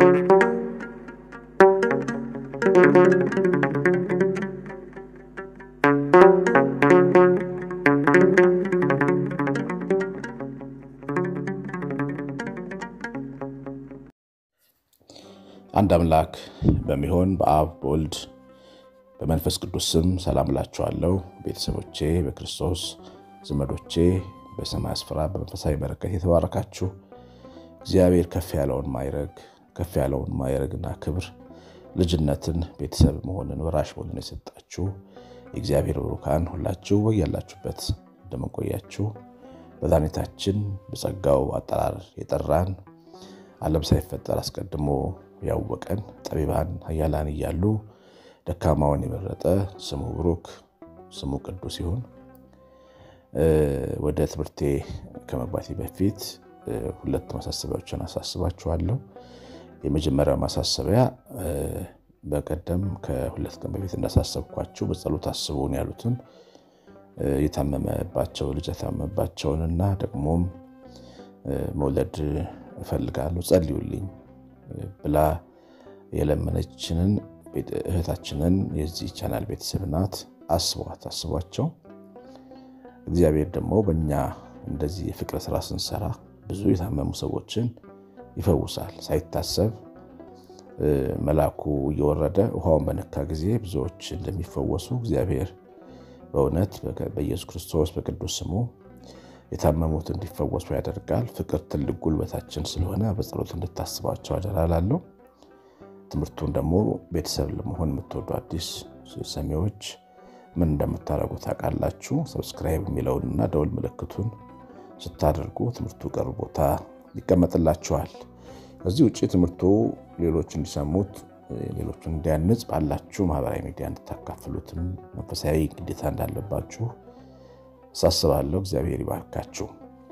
አንድ አምላክ በሚሆን በአብ በወልድ በመንፈስ ቅዱስ ስም ሰላም እላችኋለሁ። ቤተሰቦቼ በክርስቶስ ዘመዶቼ በሰማይ ስፍራ በመንፈሳዊ በረከት የተባረካችሁ እግዚአብሔር ከፍ ያለውን ማይረግ ከፍ ያለውን ማይረግና ክብር ልጅነትን ቤተሰብ መሆንን ወራሽ መሆንን የሰጣችሁ የእግዚአብሔር ብሩካን ሁላችሁ በያላችሁበት እንደምንቆያችሁ መድኃኒታችን በጸጋው አጠራር የጠራን ዓለም ሳይፈጠር አስቀድሞ ያወቀን ጠቢባን ኃያላን እያሉ ደካማውን የመረጠ ስሙ ብሩክ ስሙ ቅዱስ ይሁን። ወደ ትምህርቴ ከመግባቴ በፊት ሁለት ማሳሰቢያዎችን አሳስባችኋለሁ። የመጀመሪያው ማሳሰቢያ በቀደም ከሁለት ቀን በፊት እንዳሳሰብኳችሁ በጸሎት አስቡን ያሉትን የታመመባቸው ልጅ የታመመባቸውንና ደግሞም መውለድ እፈልጋለሁ ጸልዩልኝ ብላ የለመነችንን እህታችንን የዚህ ቻናል ቤተሰብ ናት። አስቧት፣ አስቧቸው። እግዚአብሔር ደግሞ በእኛ እንደዚህ የፍቅር ስራ ስንሰራ ብዙ የታመሙ ሰዎችን ይፈውሳል። ሳይታሰብ መልአኩ እየወረደ ውሃውን በነካ ጊዜ ብዙዎች እንደሚፈወሱ እግዚአብሔር በእውነት በኢየሱስ ክርስቶስ በቅዱስ ስሙ የታመሙት እንዲፈወሱ ያደርጋል። ፍቅር ትልቅ ጉልበታችን ስለሆነ በጸሎት እንድታስባቸው አደራ እላለሁ። ትምህርቱን ደግሞ ቤተሰብ ለመሆን የምትወዱ አዲስ ሰሚዎች ምን እንደምታደርጉ ታውቃላችሁ። ሰብስክራይብ የሚለውንና ደውል ምልክቱን ስታደርጉ ትምህርቱ ቅርብ ቦታ ይቀመጥላችኋል። ከዚህ ውጭ ትምህርቱ ሌሎች እንዲሰሙት ሌሎቹን እንዲያንጽ ባላችሁ ማህበራዊ ሚዲያ እንድታካፍሉትም መንፈሳዊ ግዴታ እንዳለባችሁ ሳስባለሁ። እግዚአብሔር ይባርካችሁ።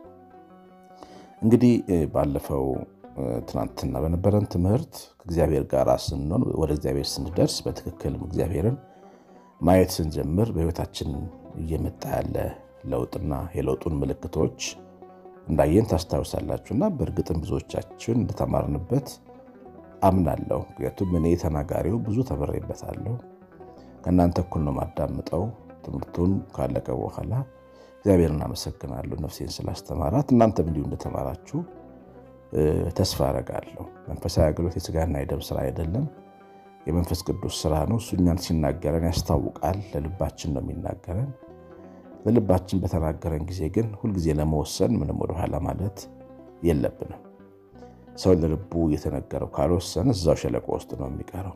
እንግዲህ ባለፈው ትናንትና በነበረን ትምህርት ከእግዚአብሔር ጋር ስንሆን ወደ እግዚአብሔር ስንደርስ በትክክልም እግዚአብሔርን ማየት ስንጀምር በሕይወታችን እየመጣ ያለ ለውጥና የለውጡን ምልክቶች እንዳየን ታስታውሳላችሁ እና በእርግጥም ብዙዎቻችን እንደተማርንበት አምናለሁ። ምክንያቱም እኔ ተናጋሪው ብዙ ተምሬበታለሁ። ከእናንተ እኩል ነው ማዳምጠው። ትምህርቱን ካለቀ በኋላ እግዚአብሔርን አመሰግናለሁ ነፍሴን ስላስተማራት። እናንተም እንዲሁ እንደተማራችሁ ተስፋ አረጋለሁ። መንፈሳዊ አገልግሎት የስጋና የደም ስራ አይደለም፣ የመንፈስ ቅዱስ ስራ ነው። እሱ እኛን ሲናገረን ያስታውቃል። ለልባችን ነው የሚናገረን። ለልባችን በተናገረን ጊዜ ግን ሁልጊዜ ለመወሰን ምንም ወደኋላ ማለት የለብንም። ሰው ለልቡ የተነገረው ካልወሰነ እዛው ሸለቆ ውስጥ ነው የሚቀረው።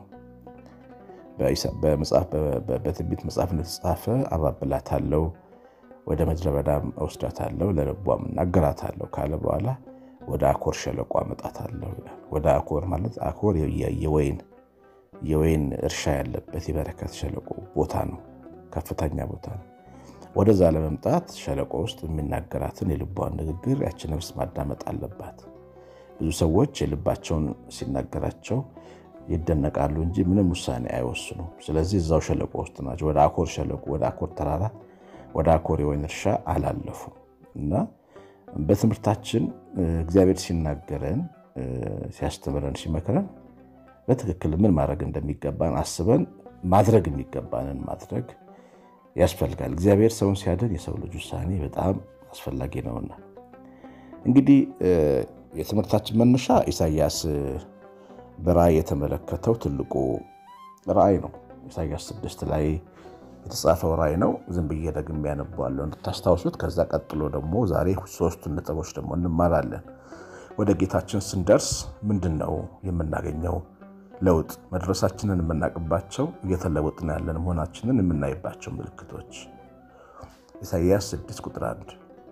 በትንቢት መጽሐፍ እንደተጻፈ አባብላታለሁ፣ ወደ ምድረ በዳም እወስዳታለሁ፣ ለልቧም እናገራታለሁ ካለ በኋላ ወደ አኮር ሸለቆ አመጣታለሁ ይላል። ወደ አኮር ማለት አኮር የወይን የወይን እርሻ ያለበት የበረከት ሸለቆ ቦታ ነው፣ ከፍተኛ ቦታ ነው። ወደዛ ለመምጣት ሸለቆ ውስጥ የሚናገራትን የልቧን ንግግር ያቺ ነፍስ ማዳመጥ አለባት። ብዙ ሰዎች የልባቸውን ሲናገራቸው ይደነቃሉ እንጂ ምንም ውሳኔ አይወስኑም። ስለዚህ እዛው ሸለቆ ውስጥ ናቸው። ወደ አኮር ሸለቆ፣ ወደ አኮር ተራራ፣ ወደ አኮር የወይን እርሻ አላለፉም እና በትምህርታችን እግዚአብሔር ሲናገረን፣ ሲያስተምረን፣ ሲመክረን በትክክል ምን ማድረግ እንደሚገባን አስበን ማድረግ የሚገባንን ማድረግ ያስፈልጋል። እግዚአብሔር ሰውን ሲያድን የሰው ልጅ ውሳኔ በጣም አስፈላጊ ነውና እንግዲህ የትምህርታችን መነሻ ኢሳያስ በራእይ የተመለከተው ትልቁ ራእይ ነው። ኢሳያስ ስድስት ላይ የተጻፈው ራእይ ነው። ዝም ብዬ ደግሜ ያነበዋለሁ እንድታስታውሱት። ከዛ ቀጥሎ ደግሞ ዛሬ ሶስቱን ነጥቦች ደግሞ እንማራለን። ወደ ጌታችን ስንደርስ ምንድን ነው የምናገኘው ለውጥ? መድረሳችንን የምናውቅባቸው እየተለወጥን ያለን መሆናችንን የምናይባቸው ምልክቶች ኢሳያስ 6 ቁጥር 1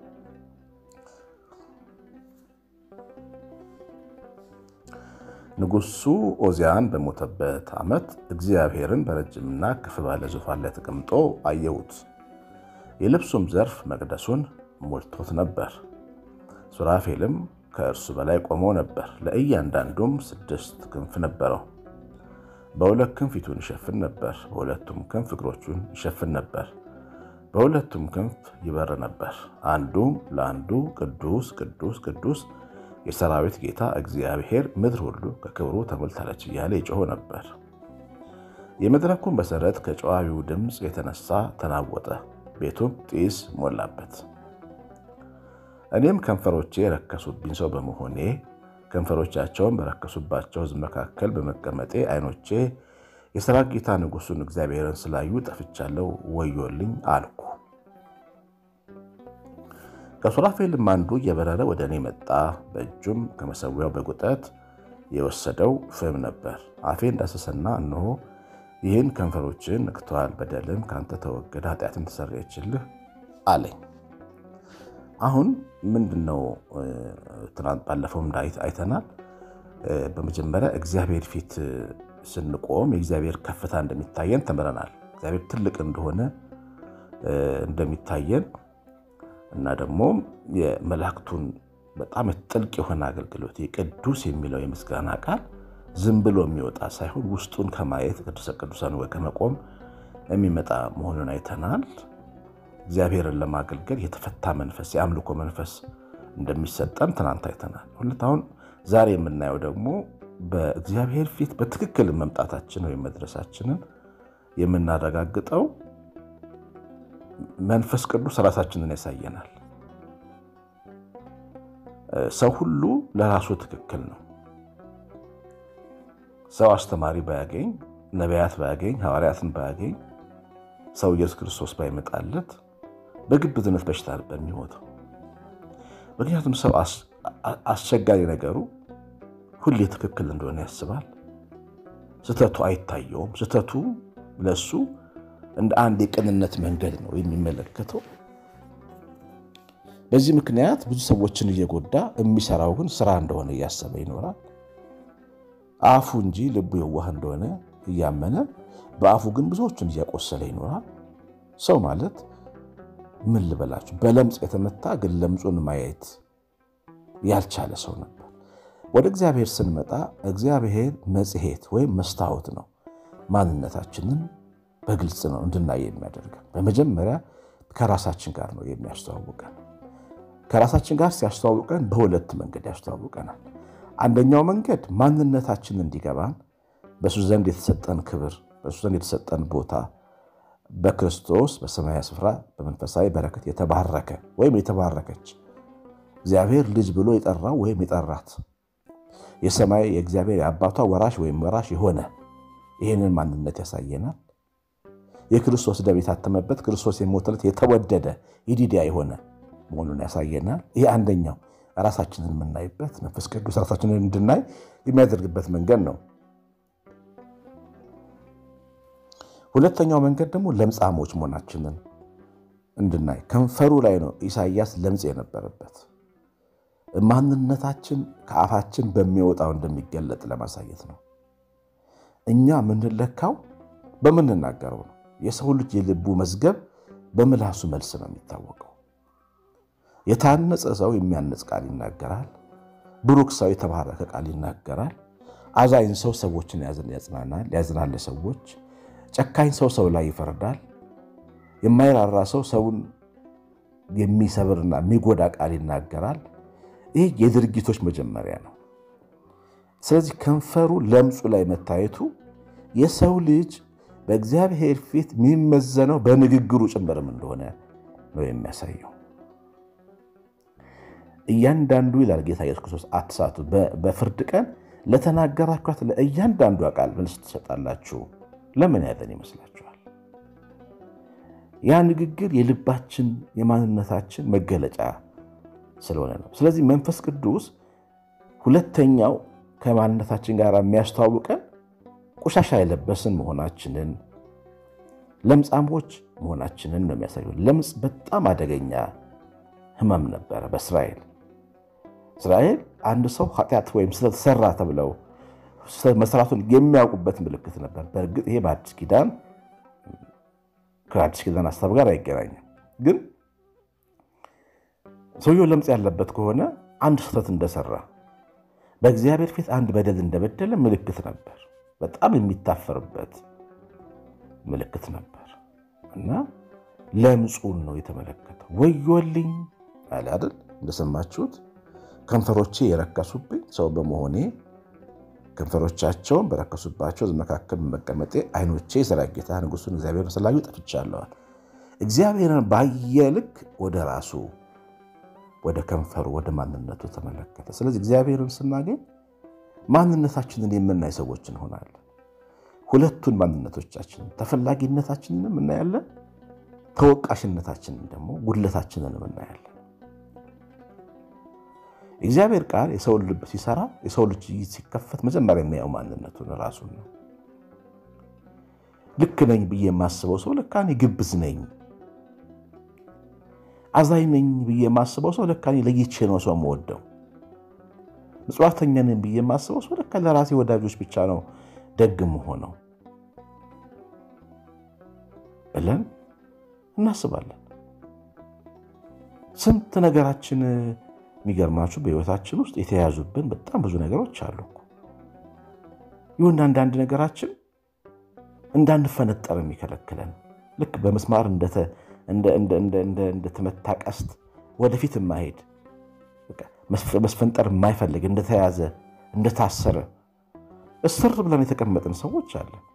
ንጉሱ ኦዚያን በሞተበት ዓመት እግዚአብሔርን በረጅምና ከፍ ባለ ዙፋን ላይ ተቀምጦ አየሁት። የልብሱም ዘርፍ መቅደሱን ሞልቶት ነበር። ሱራፌልም ከእርሱ በላይ ቆመው ነበር። ለእያንዳንዱም ስድስት ክንፍ ነበረው። በሁለት ክንፍ ፊቱን ይሸፍን ነበር፣ በሁለቱም ክንፍ እግሮቹን ይሸፍን ነበር፣ በሁለቱም ክንፍ ይበር ነበር። አንዱም ለአንዱ ቅዱስ ቅዱስ ቅዱስ የሰራዊት ጌታ እግዚአብሔር ምድር ሁሉ ከክብሩ ተሞልታለች እያለ ይጮህ ነበር። የመድረኩን መሠረት ከጨዋዊው ድምፅ የተነሳ ተናወጠ፣ ቤቱም ጢስ ሞላበት። እኔም ከንፈሮቼ የረከሱብኝ ሰው በመሆኔ ከንፈሮቻቸውን በረከሱባቸው ሕዝብ መካከል በመቀመጤ ዓይኖቼ የሰራዊት ጌታ ንጉሡን እግዚአብሔርን ስላዩ ጠፍቻለሁ፣ ወዮልኝ አልኩ። ከሱራፌልም አንዱ እየበረረ ወደ እኔ መጣ። በእጁም ከመሠዊያው በጉጠት የወሰደው ፍም ነበር። አፌን ዳሰሰና እነሆ ይህን ከንፈሮችን ነክተዋል፣ በደልም ከአንተ ተወገደ፣ ኃጢአትም ተሰረየችልህ አለኝ። አሁን ምንድን ነው? ትናንት ባለፈውም አይተናል። በመጀመሪያ እግዚአብሔር ፊት ስንቆም የእግዚአብሔር ከፍታ እንደሚታየን ተምረናል። እግዚአብሔር ትልቅ እንደሆነ እንደሚታየን እና ደግሞ የመላእክቱን በጣም ጥልቅ የሆነ አገልግሎት የቅዱስ የሚለው የምስጋና ቃል ዝም ብሎ የሚወጣ ሳይሆን ውስጡን ከማየት ቅዱሰ ቅዱሳን ወይ ከመቆም የሚመጣ መሆኑን አይተናል። እግዚአብሔርን ለማገልገል የተፈታ መንፈስ የአምልኮ መንፈስ እንደሚሰጠን ትናንት አይተናል። ሁለት አሁን ዛሬ የምናየው ደግሞ በእግዚአብሔር ፊት በትክክል መምጣታችን ወይም መድረሳችንን የምናረጋግጠው መንፈስ ቅዱስ ራሳችንን ያሳየናል። ሰው ሁሉ ለራሱ ትክክል ነው። ሰው አስተማሪ ባያገኝ፣ ነቢያት ባያገኝ፣ ሐዋርያትን ባያገኝ፣ ሰው ኢየሱስ ክርስቶስ ባይመጣለት በግብዝነት በሽታ ነበር የሚሞተው። ምክንያቱም ሰው አስቸጋሪ ነገሩ ሁሌ ትክክል እንደሆነ ያስባል። ስህተቱ አይታየውም። ስህተቱ ለሱ እንደ አንድ የቅንነት መንገድ ነው የሚመለከተው። በዚህ ምክንያት ብዙ ሰዎችን እየጎዳ የሚሰራው ግን ስራ እንደሆነ እያሰበ ይኖራል። አፉ እንጂ ልቡ የዋህ እንደሆነ እያመነ በአፉ ግን ብዙዎችን እያቆሰለ ይኖራል። ሰው ማለት ምን ልበላችሁ፣ በለምጽ የተመታ ግን ለምጹን ማየት ያልቻለ ሰው ነበር። ወደ እግዚአብሔር ስንመጣ እግዚአብሔር መጽሔት ወይም መስታወት ነው። ማንነታችንን በግልጽ ነው እንድናይ የሚያደርገን። በመጀመሪያ ከራሳችን ጋር ነው የሚያስተዋውቀን። ከራሳችን ጋር ሲያስተዋውቀን በሁለት መንገድ ያስተዋውቀናል። አንደኛው መንገድ ማንነታችን እንዲገባን በሱ ዘንድ የተሰጠን ክብር፣ በሱ ዘንድ የተሰጠን ቦታ በክርስቶስ በሰማያዊ ስፍራ በመንፈሳዊ በረከት የተባረከ ወይም የተባረከች እግዚአብሔር ልጅ ብሎ የጠራው ወይም የጠራት የሰማይ የእግዚአብሔር የአባቷ ወራሽ ወይም ወራሽ የሆነ ይህንን ማንነት ያሳየናል። የክርስቶስ ደም የታተመበት ክርስቶስ የሞተለት የተወደደ ይዲዲያ የሆነ መሆኑን ያሳየናል። ይህ አንደኛው ራሳችንን የምናይበት መንፈስ ቅዱስ ራሳችንን እንድናይ የሚያደርግበት መንገድ ነው። ሁለተኛው መንገድ ደግሞ ለምጻሞች መሆናችንን እንድናይ ከንፈሩ ላይ ነው ኢሳይያስ ለምጽ የነበረበት ማንነታችን ከአፋችን በሚወጣው እንደሚገለጥ ለማሳየት ነው። እኛ የምንለካው በምንናገረው ነው። የሰው ልጅ የልቡ መዝገብ በምላሱ መልስ ነው የሚታወቀው። የታነጸ ሰው የሚያነጽ ቃል ይናገራል። ብሩክ ሰው የተባረከ ቃል ይናገራል። አዛኝ ሰው ሰዎችን ያጽናናል፣ ያዝናል ለሰዎች። ጨካኝ ሰው ሰው ላይ ይፈርዳል። የማይራራ ሰው ሰውን የሚሰብርና የሚጎዳ ቃል ይናገራል። ይህ የድርጊቶች መጀመሪያ ነው። ስለዚህ ከንፈሩ ለምጹ ላይ መታየቱ የሰው ልጅ በእግዚአብሔር ፊት የሚመዘነው በንግግሩ ጭምርም እንደሆነ ነው የሚያሳየው። እያንዳንዱ ይላል ጌታ ኢየሱስ ክርስቶስ አትሳቱ፣ በፍርድ ቀን ለተናገራችኋት ለእያንዳንዷ ቃል መልስ ትሰጣላችሁ። ለምን ያለን ይመስላችኋል? ያ ንግግር የልባችን የማንነታችን መገለጫ ስለሆነ ነው። ስለዚህ መንፈስ ቅዱስ ሁለተኛው ከማንነታችን ጋር የሚያስተዋውቀን ቆሻሻ የለበስን መሆናችንን ለምጻሞች መሆናችንን ነው የሚያሳየው። ለምጽ በጣም አደገኛ ሕመም ነበረ በእስራኤል እስራኤል አንድ ሰው ኃጢአት ወይም ስለተሰራ ተብለው መስራቱን የሚያውቁበት ምልክት ነበር። በእርግጥ ይሄ በአዲስ ኪዳን ከአዲስ ኪዳን ሀሳብ ጋር አይገናኝም። ግን ሰውየው ለምጽ ያለበት ከሆነ አንድ ስህተት እንደሰራ በእግዚአብሔር ፊት አንድ በደል እንደበደለ ምልክት ነበር። በጣም የሚታፈርበት ምልክት ነበር እና ለምጹን ነው የተመለከተው። ወዮልኝ አለ አይደል? እንደሰማችሁት ከንፈሮቼ የረከሱብኝ ሰው በመሆኔ ከንፈሮቻቸውን በረከሱባቸው መካከል መቀመጤ ዓይኖቼ የሠራዊት ጌታ ንጉሡን እግዚአብሔርን ስላዩ ጠፍቻለዋል። እግዚአብሔርን ባየ ልክ ወደ ራሱ ወደ ከንፈሩ ወደ ማንነቱ ተመለከተ። ስለዚህ እግዚአብሔርን ስናገኝ ማንነታችንን የምናይ ሰዎች እንሆናለን። ሁለቱን ማንነቶቻችንን ተፈላጊነታችንንም እናያለን፣ ተወቃሽነታችንን ደግሞ ጉድለታችንንም እናያለን። እግዚአብሔር ቃል የሰውን ልብ ሲሰራ የሰው ልጅ ሲከፈት መጀመሪያ የሚያየው ማንነቱን ራሱን ነው። ልክ ነኝ ብዬ የማስበው ሰው ለካ እኔ ግብዝ ነኝ፣ አዛኝ ነኝ ብዬ የማስበው ሰው ለካ እኔ ለይቼ ነው ሰው የምወደው፣ ምጽዋተኛ ነኝ ብዬ የማስበው ሰው ለካ ለራሴ ወዳጆች ብቻ ነው ደግ የምሆነው ብለን እናስባለን። ስንት ነገራችን የሚገርማችሁ በሕይወታችን ውስጥ የተያዙብን በጣም ብዙ ነገሮች አሉ። ይሁን አንዳንድ ነገራችን እንዳንፈነጠር የሚከለክለን ልክ በመስማር እንደተመታ ቀስት ወደፊት የማሄድ መስፈንጠር የማይፈልግ እንደተያዘ እንደታሰረ እስር ብለን የተቀመጥን ሰዎች አለን።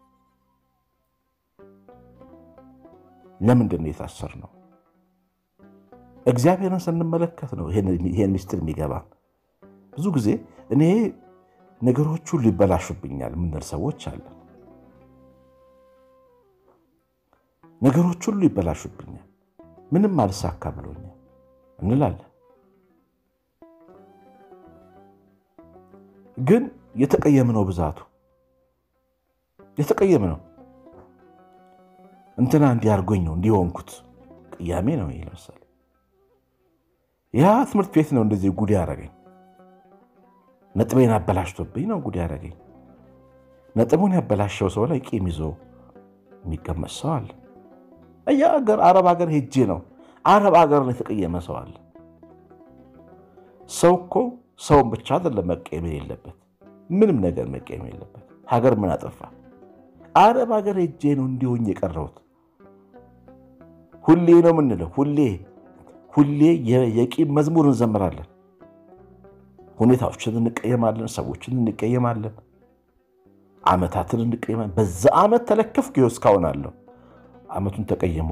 ለምንድን ነው የታሰር ነው? እግዚአብሔርን ስንመለከት ነው ይሄን ምስጢር የሚገባን። ብዙ ጊዜ እኔ ነገሮች ሁሉ ይበላሹብኛል የምንል ሰዎች አለን። ነገሮች ሁሉ ይበላሹብኛል፣ ምንም አልሳካ ብሎኛል እንላለን። ግን የተቀየም ነው ብዛቱ የተቀየም ነው። እንትና እንዲያርጎኝ ነው እንዲሆንኩት ቅያሜ ነው ይሄ ለምሳሌ ያ ትምህርት ቤት ነው እንደዚህ ጉድ ያደረገኝ። ነጥቤን አበላሽቶብኝ ነው ጉድ ያደረገኝ። ነጥቡን ያበላሸው ሰው ላይ ቂም ይዞ የሚቀመጥ ሰው አለ። ሀገር አረብ ሀገር ሄጄ ነው አረብ ሀገር ላይ የተቀየመ ሰው አለ። ሰው እኮ ሰውን ብቻ አይደለም መቀየም የሌለበት ምንም ነገር መቀየም የሌለበት። ሀገር ምን አጠፋ? አረብ ሀገር ሄጄ ነው እንዲሆኝ የቀረሁት። ሁሌ ነው የምንለው ሁሌ ሁሌ የቂም መዝሙር እንዘምራለን። ሁኔታዎችን እንቀየማለን፣ ሰዎችን እንቀየማለን፣ ዓመታትን እንቀየማለን። በዛ ዓመት ተለከፍኩ ይኸው እስካሁን አለው። ዓመቱን ተቀይሞ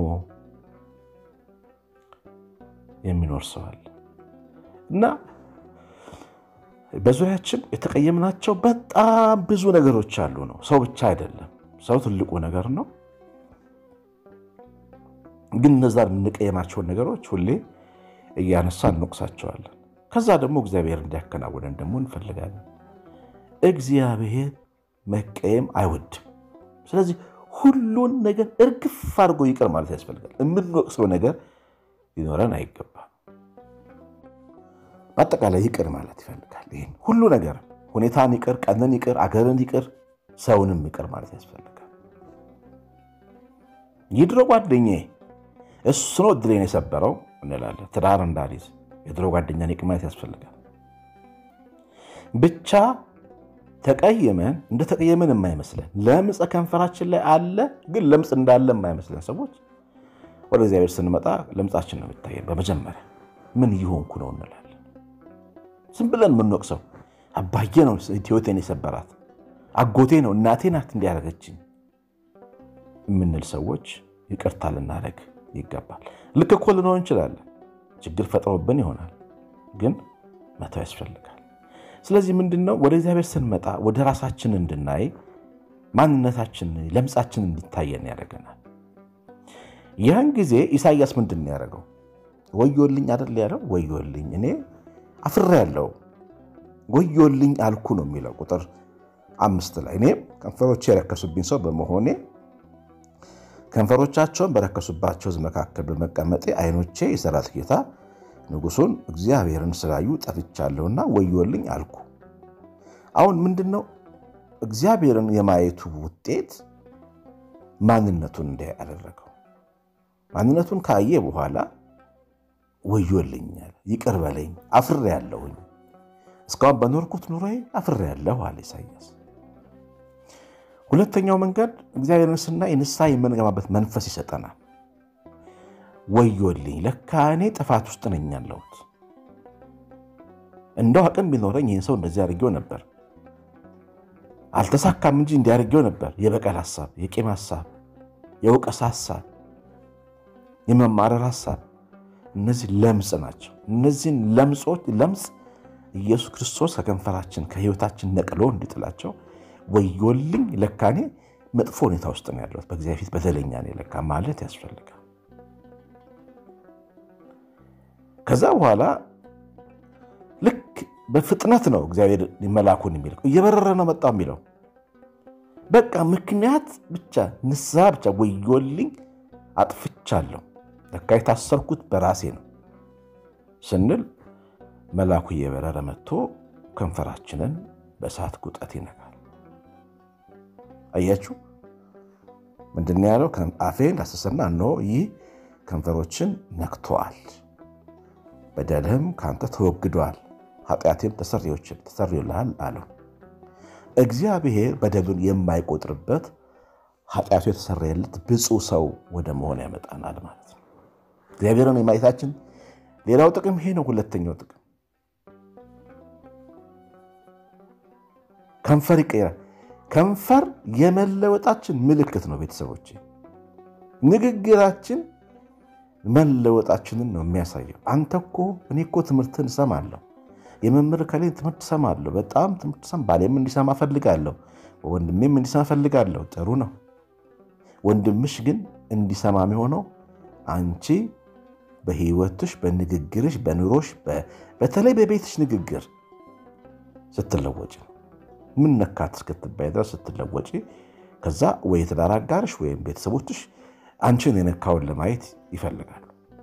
የሚኖር ሰው አለ እና በዙሪያችን የተቀየምናቸው በጣም ብዙ ነገሮች አሉ ነው። ሰው ብቻ አይደለም። ሰው ትልቁ ነገር ነው። ግን እነዛ የምንቀየማቸውን ነገሮች ሁሌ እያነሳ እንወቅሳቸዋለን። ከዛ ደግሞ እግዚአብሔር እንዲያከናውነን ደግሞ እንፈልጋለን። እግዚአብሔር መቀየም አይወድም። ስለዚህ ሁሉን ነገር እርግፍ አድርጎ ይቅር ማለት ያስፈልጋል። የምንወቅሰው ነገር ሊኖረን አይገባም። በአጠቃላይ ይቅር ማለት ይፈልጋል። ይህን ሁሉ ነገር ሁኔታን ይቅር፣ ቀንን ይቅር፣ አገርን ይቅር፣ ሰውንም ይቅር ማለት ያስፈልጋል። የድሮ ጓደኛዬ እሱ ነው እድሌን የሰበረው እንላለን። ትዳር እንዳልይዝ የድሮ ጓደኛን ይቅር ማለት ያስፈልጋል። ብቻ ተቀየመን እንደተቀየመን የማይመስለን ለምጽ ከንፈራችን ላይ አለ፣ ግን ለምጽ እንዳለ የማይመስለን ሰዎች ወደ እግዚአብሔር ስንመጣ ለምጻችን ነው የሚታየን። በመጀመሪያ ምን እየሆንኩ ነው እንላለን። ዝም ብለን የምንወቅሰው አባዬ ነው ሕይወቴን የሰበራት፣ አጎቴ ነው እናቴ ናት እንዲያደረገችኝ የምንል ሰዎች ይቅርታ ልናደርግ ይገባል። ልክ እኮ ልንሆን እንችላለን። ችግር ፈጥሮብን ይሆናል፣ ግን መተው ያስፈልጋል። ስለዚህ ምንድን ነው ወደ እግዚአብሔር ስንመጣ ወደ ራሳችን እንድናይ ማንነታችን ለምጻችን እንዲታየን ያደርገናል። ያን ጊዜ ኢሳይያስ ምንድን ነው ያደረገው? ወዮልኝ አይደል ያለው? ወዮልኝ እኔ አፍሬ ያለው ወዮልኝ አልኩ ነው የሚለው ቁጥር አምስት ላይ እኔ ከንፈሮቼ የረከሱብኝ ሰው በመሆኔ ከንፈሮቻቸውን በረከሱባቸው ሕዝብ መካከል በመቀመጤ ዓይኖቼ የሠራዊት ጌታ ንጉሡን እግዚአብሔርን ስላዩ ጠፍቻለሁና ወዮልኝ አልኩ። አሁን ምንድን ነው እግዚአብሔርን የማየቱ ውጤት ማንነቱን እንዲያይ አደረገው። ማንነቱን ካየ በኋላ ወዮልኛል፣ ይቅር በለኝ፣ አፍሬ ያለሁኝ እስካሁን በኖርኩት ኑሮዬ አፍሬ ያለሁ አለ ኢሳይያስ። ሁለተኛው መንገድ እግዚአብሔርን ስናይ ንስሐ የምንገባበት መንፈስ ይሰጠናል። ወዮልኝ ለካ እኔ ጥፋት ውስጥ ነኝ ያለሁት፣ እንደው አቅም ቢኖረኝ ይህን ሰው እንደዚህ አድርጌው ነበር፣ አልተሳካም እንጂ እንዲያደርጌው ነበር። የበቀል ሀሳብ፣ የቂም ሀሳብ፣ የውቀሳ ሀሳብ፣ የመማረር ሀሳብ እነዚህ ለምጽ ናቸው። እነዚህን ለምጾች ለምጽ ኢየሱስ ክርስቶስ ከከንፈራችን ከሕይወታችን ነቅሎ እንዲጥላቸው ወዮልኝ፣ ለካኔ መጥፎ ሁኔታ ውስጥ ነው ያለሁት፣ በእግዚአብሔር ፊት በደለኛ ነው ለካ ማለት ያስፈልጋል። ከዛ በኋላ ልክ በፍጥነት ነው እግዚአብሔር መላኩን የሚልከው። እየበረረ ነው መጣው የሚለው በቃ ምክንያት ብቻ ንስሐ ብቻ ወዮልኝ፣ አጥፍቻለሁ፣ ለካ የታሰርኩት በራሴ ነው ስንል መላኩ እየበረረ መጥቶ ከንፈራችንን በእሳት ቁጠት ይነካል። አያችሁ ምንድን ነው ያለው? አፌን ዳሰሰና እነሆ ይህ ከንፈሮችን ነክቶአል፣ በደልህም ከአንተ ተወግዷል፣ ኃጢአቴም ተሰርዮልሃል አለው። እግዚአብሔር በደሉን የማይቆጥርበት ኃጢአቱ የተሰረየለት ብፁዕ ሰው ወደ መሆን ያመጣናል ማለት ነው። እግዚአብሔርን የማየታችን ሌላው ጥቅም ይሄ ነው። ሁለተኛው ጥቅም ከንፈር ይቀይራል። ከንፈር የመለወጣችን ምልክት ነው። ቤተሰቦች ንግግራችን መለወጣችንን ነው የሚያሳየው። አንተ እኮ እኔ እኮ ትምህርትን እሰማለሁ፣ የመምህር ከላይ ትምህርት እሰማለሁ፣ በጣም ትምህርት ሰም ባሌም እንዲሰማ ፈልጋለሁ፣ ወንድሜም እንዲሰማ ፈልጋለሁ። ጥሩ ነው። ወንድምሽ ግን እንዲሰማ የሚሆነው አንቺ በህይወትሽ፣ በንግግርሽ፣ በኑሮሽ፣ በተለይ በቤትሽ ንግግር ስትለወጭ ነው። ምን ነካት እስክትባይ ድረስ ስትለወጪ፣ ከዛ ወይ የትዳር አጋርሽ ወይም ቤተሰቦችሽ አንቺን የነካውን ለማየት ይፈልጋሉ።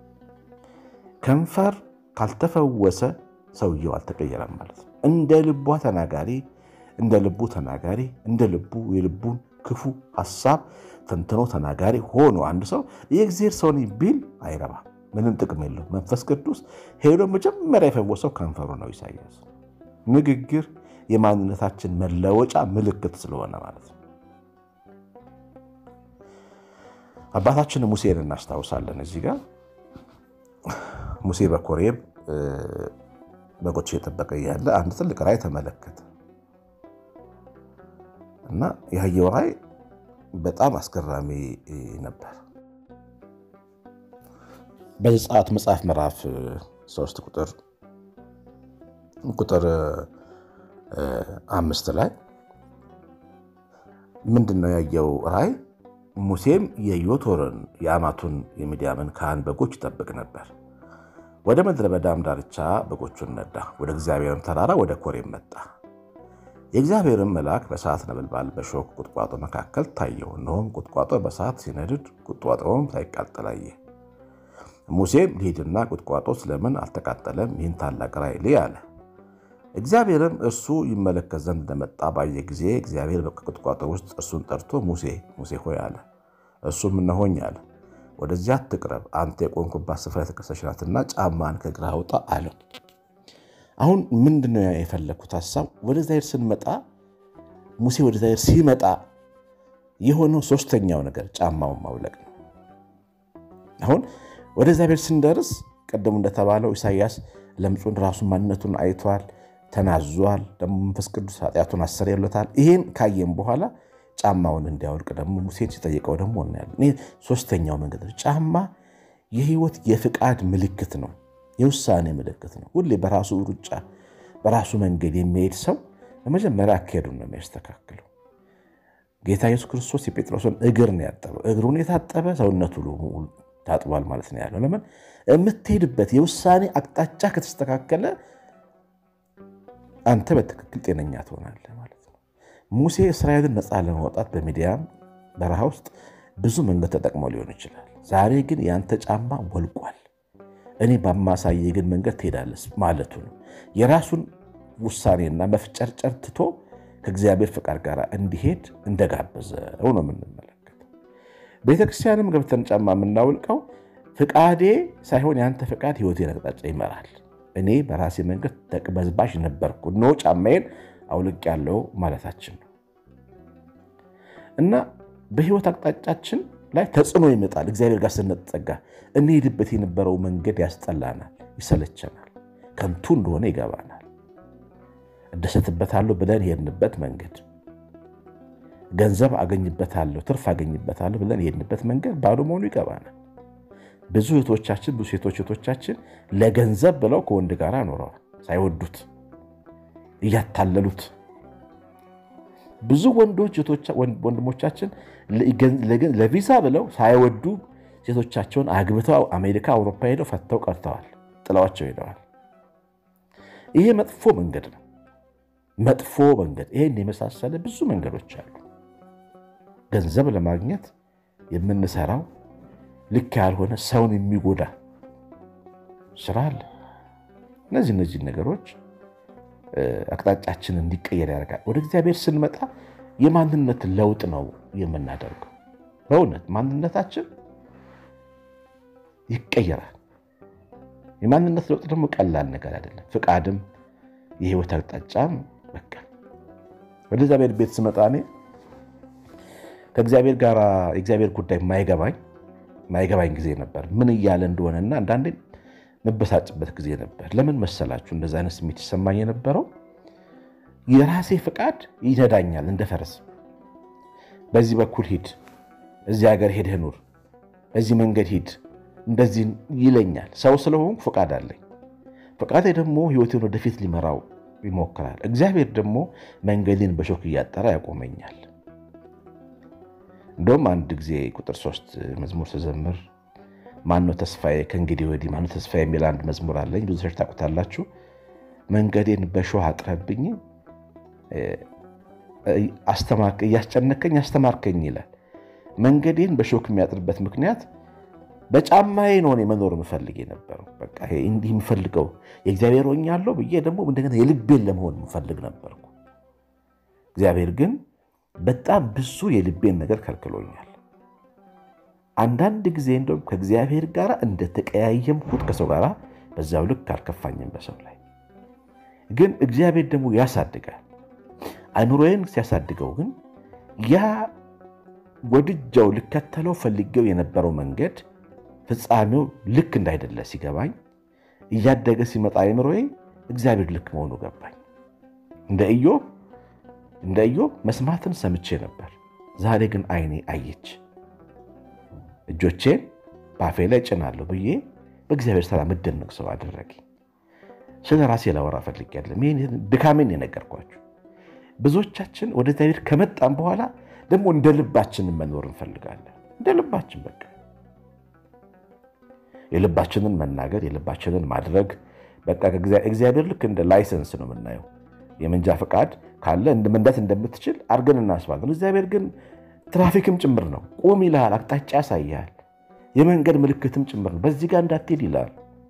ከንፈር ካልተፈወሰ ሰውየው አልተቀየረም ማለት ነው። እንደ ልቧ ተናጋሪ እንደ ልቡ ተናጋሪ እንደ ልቡ የልቡን ክፉ ሀሳብ ተንትኖ ተናጋሪ ሆኖ አንድ ሰው የእግዚአብሔር ሰው ነኝ ቢል አይረባም። ምንም ጥቅም የለው። መንፈስ ቅዱስ ሄዶ መጀመሪያ የፈወሰው ከንፈሩ ነው። ኢሳያስ ንግግር የማንነታችን መለወጫ ምልክት ስለሆነ ማለት ነው። አባታችን ሙሴን እናስታውሳለን። እዚህ ጋር ሙሴ በኮሬብ በጎች እየጠበቀ እያለ አንድ ትልቅ ራእይ ተመለከተ እና ያየው ራእይ በጣም አስገራሚ ነበር። በዘጸአት መጽሐፍ ምዕራፍ ሶስት ቁጥር ቁጥር አምስት ላይ ምንድን ነው ያየው ራእይ? ሙሴም የዮቶርን የአማቱን የሚዲያምን ካህን በጎች ይጠብቅ ነበር። ወደ ምድረ በዳም ዳርቻ በጎቹን ነዳ። ወደ እግዚአብሔርም ተራራ ወደ ኮሬብ መጣ። የእግዚአብሔርም መልአክ በእሳት ነበልባል በሾህ ቁጥቋጦ መካከል ታየው። እነሆም ቁጥቋጦ በእሳት ሲነድድ ቁጥቋጦውም ሳይቃጠል አየ። ሙሴም ልሂድና ቁጥቋጦ ስለምን አልተቃጠለም? ይህን ታላቅ ራእይ ልይ አለ። እግዚአብሔርም እርሱ ይመለከት ዘንድ እንደመጣ ባየ ጊዜ እግዚአብሔር ከቁጥቋጦ ውስጥ እርሱን ጠርቶ ሙሴ ሙሴ ሆይ አለ። እርሱም እነሆኝ አለ። ወደዚያ አትቅረብ፣ አንተ የቆምኩባት ስፍራ የተቀደሰች ናትና ጫማን ከእግርህ አውጣ አለው። አሁን ምንድነው የፈለግኩት ሀሳብ? ወደ እግዚአብሔር ስንመጣ ሙሴ ወደ እግዚአብሔር ሲመጣ የሆነው ሶስተኛው ነገር ጫማውን ማውለቅ ነው። አሁን ወደ እግዚአብሔር ስንደርስ ቀደሙ እንደተባለው ኢሳያስ ለምጹን ራሱን ማንነቱን አይቷል፣ ተናዟል። ደግሞ መንፈስ ቅዱስ ኃጢአቱን አሰርዮለታል። ይህን ካየም በኋላ ጫማውን እንዲያወልቅ ደግሞ ሙሴን ሲጠይቀው ደግሞ እናያለን። ይህ ሶስተኛው መንገድ ነው። ጫማ የህይወት የፍቃድ ምልክት ነው፣ የውሳኔ ምልክት ነው። ሁሌ በራሱ ሩጫ በራሱ መንገድ የሚሄድ ሰው በመጀመሪያ አካሄዱን ነው የሚያስተካክለው። ጌታ ኢየሱስ ክርስቶስ የጴጥሮስን እግር ነው ያጠበው። እግሩን የታጠበ ሰውነቱ ታጥቧል ማለት ነው ያለው። ለምን የምትሄድበት የውሳኔ አቅጣጫ ከተስተካከለ አንተ በትክክል ጤነኛ ትሆናለህ ማለት ነው። ሙሴ እስራኤልን ነፃ ለማውጣት በሚዲያም በረሃ ውስጥ ብዙ መንገድ ተጠቅሞ ሊሆን ይችላል። ዛሬ ግን የአንተ ጫማ ወልቋል፣ እኔ በማሳየ ግን መንገድ ትሄዳለህ ማለቱ ነው። የራሱን ውሳኔና መፍጨርጨር ትቶ ከእግዚአብሔር ፍቃድ ጋር እንዲሄድ እንደጋበዘው ነው የምንመለከተው። ቤተክርስቲያንም ገብተን ጫማ የምናውልቀው ፍቃዴ ሳይሆን የአንተ ፍቃድ ህይወቴን አቅጣጫ ይመራል። እኔ በራሴ መንገድ ተቅበዝባዥ ነበርኩ፣ እነሆ ጫማዬን አውልቅ ያለው ማለታችን ነው እና በህይወት አቅጣጫችን ላይ ተጽዕኖ ይመጣል። እግዚአብሔር ጋር ስንጠጋ እንሄድበት የነበረው መንገድ ያስጠላናል፣ ይሰለቸናል፣ ከንቱ እንደሆነ ይገባናል። እደሰትበታለሁ ብለን የሄድንበት መንገድ፣ ገንዘብ አገኝበታለሁ፣ ትርፍ አገኝበታለሁ ብለን የሄድንበት መንገድ ባዶ መሆኑ ይገባናል። ብዙ እህቶቻችን ብዙ ሴቶች እህቶቻችን ለገንዘብ ብለው ከወንድ ጋር ኖረዋል፣ ሳይወዱት እያታለሉት። ብዙ ወንዶች ወንድሞቻችን ለቪዛ ብለው ሳይወዱ ሴቶቻቸውን አግብተው አሜሪካ፣ አውሮፓ ሄደው ፈተው ቀርተዋል፣ ጥለዋቸው ሄደዋል። ይሄ መጥፎ መንገድ ነው። መጥፎ መንገድ። ይሄን የመሳሰለ ብዙ መንገዶች አሉ። ገንዘብ ለማግኘት የምንሰራው ልክ ያልሆነ ሰውን የሚጎዳ ስራ አለ። እነዚህ እነዚህ ነገሮች አቅጣጫችን እንዲቀየር ያደርጋል። ወደ እግዚአብሔር ስንመጣ የማንነት ለውጥ ነው የምናደርገው። በእውነት ማንነታችን ይቀየራል። የማንነት ለውጥ ደግሞ ቀላል ነገር አይደለም። ፍቃድም የህይወት አቅጣጫም በቃ ወደ እግዚአብሔር ቤት ስመጣ እኔ ከእግዚአብሔር ጋር የእግዚአብሔር ጉዳይ ማይገባኝ ማይገባኝ ጊዜ ነበር። ምን እያለ እንደሆነና አንዳንዴ መበሳጭበት ጊዜ ነበር። ለምን መሰላችሁ እንደዚ አይነት ስሜት ይሰማኝ የነበረው? የራሴ ፍቃድ ይነዳኛል እንደ ፈረስ። በዚህ በኩል ሂድ፣ እዚህ ሀገር ሄደህ ኑር፣ በዚህ መንገድ ሂድ፣ እንደዚህ ይለኛል። ሰው ስለሆንኩ ፍቃድ አለኝ። ፍቃዴ ደግሞ ህይወቴን ወደፊት ሊመራው ይሞክራል። እግዚአብሔር ደግሞ መንገዴን በሾክ እያጠራ ያቆመኛል። እንደውም አንድ ጊዜ ቁጥር ሶስት መዝሙር ስዘምር ማነው ተስፋዬ ከእንግዲህ ወዲህ ማነው ተስፋዬ የሚል አንድ መዝሙር አለኝ። ብዙ ሰዎች ታውቁታላችሁ። መንገዴን በሾህ አጥረብኝ እያስጨነቀኝ አስተማርከኝ ይላል። መንገዴን በሾክ የሚያጥርበት ምክንያት በጫማዬ ነው እኔ መኖር የምፈልግ የነበረው። በቃ እንዲህ የምፈልገው የእግዚአብሔር ሆኛለሁ ብዬ ደግሞ እንደገና የልቤን ለመሆን የምፈልግ ነበርኩ። እግዚአብሔር ግን በጣም ብዙ የልቤን ነገር ከልክሎኛል። አንዳንድ ጊዜ እንደውም ከእግዚአብሔር ጋር እንደተቀያየምኩት ከሰው ጋር በዛው ልክ አልከፋኝም በሰው ላይ ግን እግዚአብሔር ደግሞ ያሳድጋል። አይምሮዬን ሲያሳድገው ግን ያ ወድጃው ልከተለው ፈልጌው የነበረው መንገድ ፍጻሜው ልክ እንዳይደለ ሲገባኝ እያደገ ሲመጣ አይምሮዬ እግዚአብሔር ልክ መሆኑ ገባኝ። እንደ ኢዮብ እንደ ኢዮብ መስማትን ሰምቼ ነበር፣ ዛሬ ግን ዓይኔ አየች። እጆቼን በአፌ ላይ ጭናለሁ ብዬ በእግዚአብሔር ስራ የምደነቅ ሰው አደረገኝ። ስለ ራሴ ላወራ ፈልጌያለሁ። ድካሜን የነገርኳችሁ። ብዙዎቻችን ወደ እግዚአብሔር ከመጣም በኋላ ደግሞ እንደ ልባችንን መኖር እንፈልጋለን። እንደ ልባችን በቃ የልባችንን መናገር የልባችንን ማድረግ በቃ እግዚአብሔር ልክ እንደ ላይሰንስ ነው የምናየው። የመንጃ ፈቃድ ካለ መንዳት እንደምትችል አድርገን እናስባለን። እግዚአብሔር ግን ትራፊክም ጭምር ነው። ቁም ይልሃል፣ አቅጣጫ ያሳያል። የመንገድ ምልክትም ጭምር ነው። በዚህ ጋር እንዳትሄድ ይላል።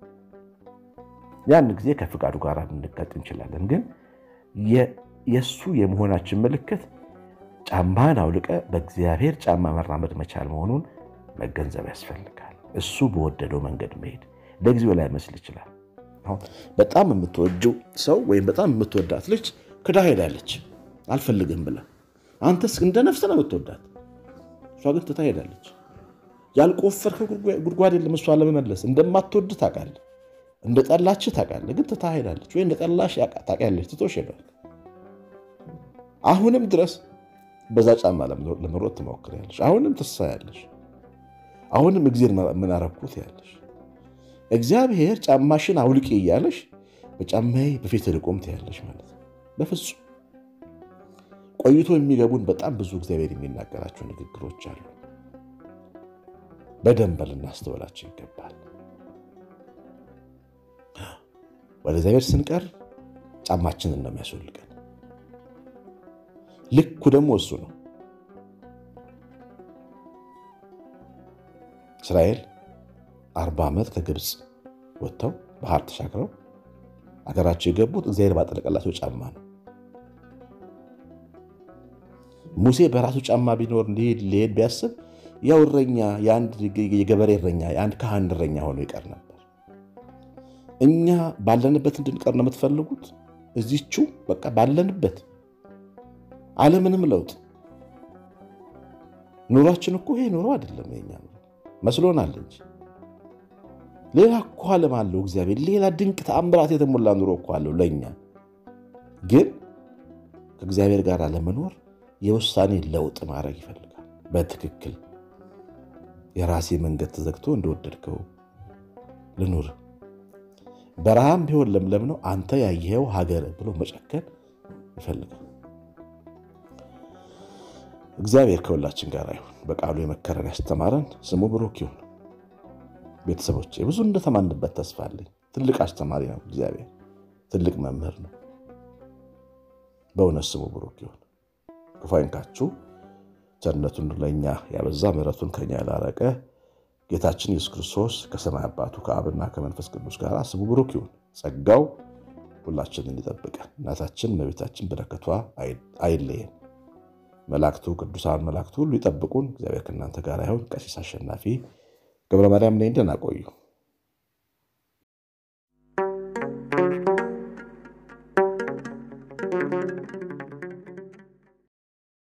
ያን ጊዜ ከፍቃዱ ጋር ልንቀጥ እንችላለን። ግን የእሱ የመሆናችን ምልክት ጫማን አውልቀ በእግዚአብሔር ጫማ መራመድ መቻል መሆኑን መገንዘብ ያስፈልጋል። እሱ በወደደው መንገድ መሄድ ለጊዜው ላይ መስል ይችላል። አሁን በጣም የምትወደው ሰው ወይም በጣም የምትወዳት ልጅ ክዳ ሄዳለች፣ አልፈልግም ብላ። አንተስ እንደ ነፍስ ነው የምትወዳት፣ እሷ ግን ትታ ሄዳለች። ያልቆፈርከው ጉድጓድ የለም እሷ ለመመለስ እንደማትወድ ታውቃለህ፣ እንደ ጠላች ታውቃለህ፣ ግን ትታ ሄዳለች። ወይ እንደ ጠላሽ ታውቂያለች፣ ትቶሽ ሄዷል። አሁንም ድረስ በዛ ጫማ ለመሮጥ ትሞክሪያለሽ። አሁንም ትሳያለሽ። አሁንም እግዜር ምን አረኩት ያለሽ እግዚአብሔር ጫማሽን አውልቂ እያለሽ በጫማዬ በፊት ልቆም ትያለሽ ማለት ነው። በፍጹም ቆይቶ የሚገቡን በጣም ብዙ እግዚአብሔር የሚናገራቸው ንግግሮች አሉ። በደንብ ልናስተውላቸው ይገባል። ወደ እግዚአብሔር ስንቀር ጫማችንን ነው የሚያስወልቀን። ልኩ ደግሞ እሱ ነው። እስራኤል አርባ ዓመት ከግብፅ ወጥተው ባህር ተሻግረው አገራቸው የገቡት እግዚአብሔር ባጠለቀላቸው ጫማ ነው። ሙሴ በራሱ ጫማ ቢኖር ሊሄድ ሊሄድ ቢያስብ ያው እረኛ የአንድ የገበሬ እረኛ የአንድ ካህን እረኛ ሆኖ ይቀር ነበር። እኛ ባለንበት እንድንቀር ነው የምትፈልጉት? እዚቹ በቃ ባለንበት አለምንም ለውጥ ኑሯችን እኮ ይሄ ኑሮ አይደለም የኛ መስሎናል እንጂ ሌላ እኮ ዓለም አለው እግዚአብሔር። ሌላ ድንቅ ተአምራት የተሞላ ኑሮ እኮ አለው ለእኛ። ግን ከእግዚአብሔር ጋር ለመኖር የውሳኔ ለውጥ ማድረግ ይፈልጋል። በትክክል የራሴ መንገድ ተዘግቶ እንደወደድከው ልኑር፣ በረሃም ቢሆን ለምለም ነው አንተ ያየኸው ሀገር ብሎ መጨከን ይፈልጋል። እግዚአብሔር ከሁላችን ጋር ይሁን። በቃሉ የመከረን ያስተማረን ስሙ ብሩክ ይሁን። ቤተሰቦች ብዙ እንደተማንበት ተስፋ አለኝ። ትልቅ አስተማሪ ነው እግዚአብሔር፣ ትልቅ መምህር ነው። በእውነት ስሙ ብሩክ ይሁን። ክፉ አይንካችሁ። ቸርነቱን ለእኛ ያበዛ ምሕረቱን ከኛ ያላረቀ ጌታችን ኢየሱስ ክርስቶስ ከሰማይ አባቱ ከአብና ከመንፈስ ቅዱስ ጋር ስሙ ብሩክ ይሁን። ጸጋው ሁላችንን ይጠብቀን። እናታችን እመቤታችን በረከቷ አይለየን። መላእክቱ ቅዱሳን መላእክቱ ሁሉ ይጠብቁን። እግዚአብሔር ከእናንተ ጋር ይሁን። ቀሲስ አሸናፊ ገብረ ማርያም ነኝ። ደህና ቆዩ።